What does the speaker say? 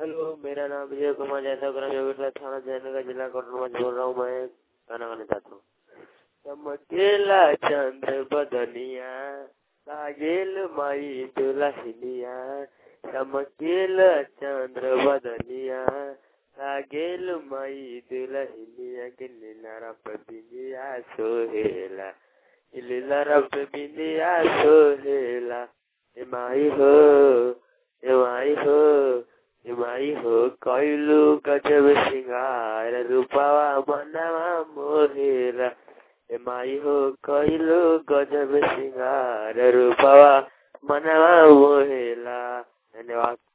hello मेरा नाम विजय कुमार यादव ग्राम योगेश्वर थाना जयनगर जिला कोटरमा से बोल रहा हूँ मैं गाना गाना चाहता हूँ चमकेला चंद्र बदनिया लागेल माई दुलहिनिया चमकेला चंद्र बदनिया लागेल माई दुलहिनिया के लीला रप बिंदिया सोहेला लीला रप बिंदिया सोहेला ए माई हो ए माई हो ए माई हो कैलू गजब सिंगार रूपावा मनवा मोहेला ए माई हो कैलू गजब सिंगार रूपावा मनवा मोहेला धन्यवाद